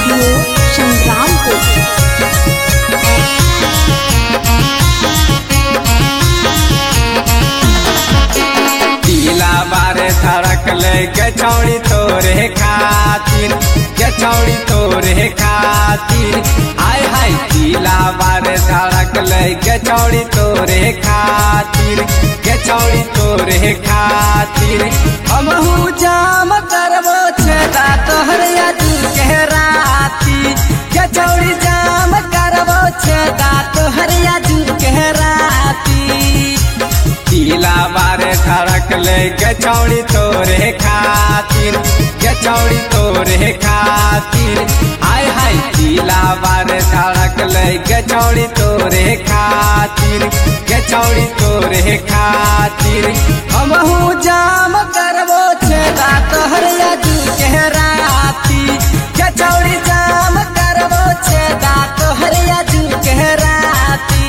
studio Sangrampur पीला बारे धड़क ले गचौड़ी तोरे खातिर गचौड़ी तोरे खातिर हाय हाय पीला बारे धड़क ले गचौड़ी तोरे खातिर गचौड़ी तोरे खातिर हमहू जाम करबो छेदा तोहर यादू के राती गचौड़ी जाम करबो छेदा तोहर यादू के राती पीला बारे धड़क ले गचौड़ी तोरे खातिर गचौड़ी तोरे खातिर हाय हाय पीला बारे धड़क ले गचौड़ी तोरे खातिर गचौड़ी तोरे खातिर हमहू जाम करबो छेदा तोहर यादू के राती गचौड़ी जाम करबो छेदा तोहर यादू के राती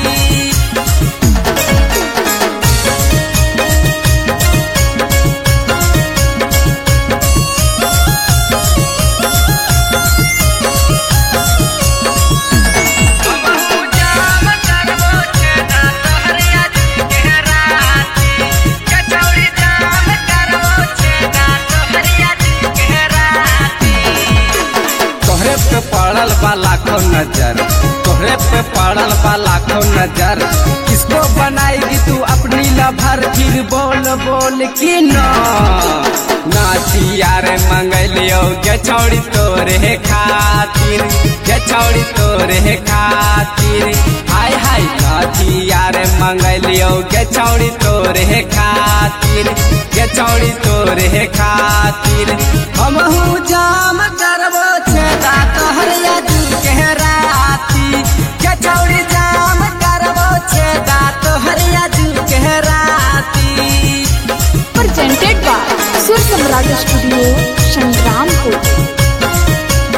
तोहरे पे पड़ल बा लाखों नजर तोहरे पे पड़ल बा लाखों नजर किसको बनाएगी तू अपनी लभर फिर बोल बोल की न नाचिया रे मंगलियो गचौड़ी तोरे खातिर गचौड़ी तोरे खातिर हाय हाय नाचिया रे मंगलियो गचौड़ी तोरे खातिर गचौड़ी तोरे खातिर हमहू जाम करबो छेदा तोहर यादू के राती गचौड़ी जाम करबो छेदा तोहर यादू के राती presented by सुर सम्राट स्टूडियो संग्रामपुर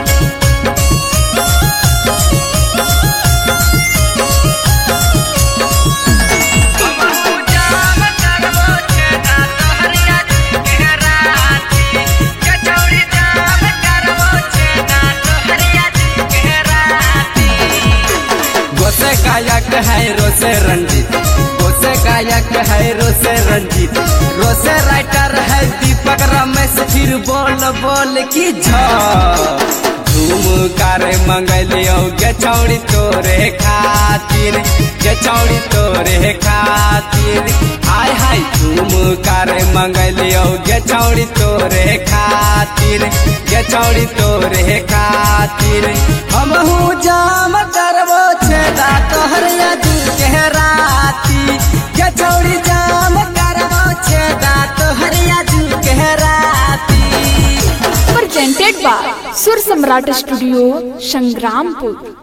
गोसे गायक है रोसे रंजीत गोसे गायक है रोसे रंजीत रोसे राइटर है दीपक रमेश फिर बोल बोल की झ झूम कर मंगलियो गचौड़ी तोरे खातिर गचौड़ी तोरे खातिर हाय हाय झूम कर मंगलियो गचौड़ी तोरे खातिर गचौड़ी तोरे खातिर हमहू जाम करबो छेदा तोहर यादू के राती गचौड़ी जाम करबो छेदा तोहर यादू के राती presented by सुर सम्राट स्टूडियो संग्रामपुर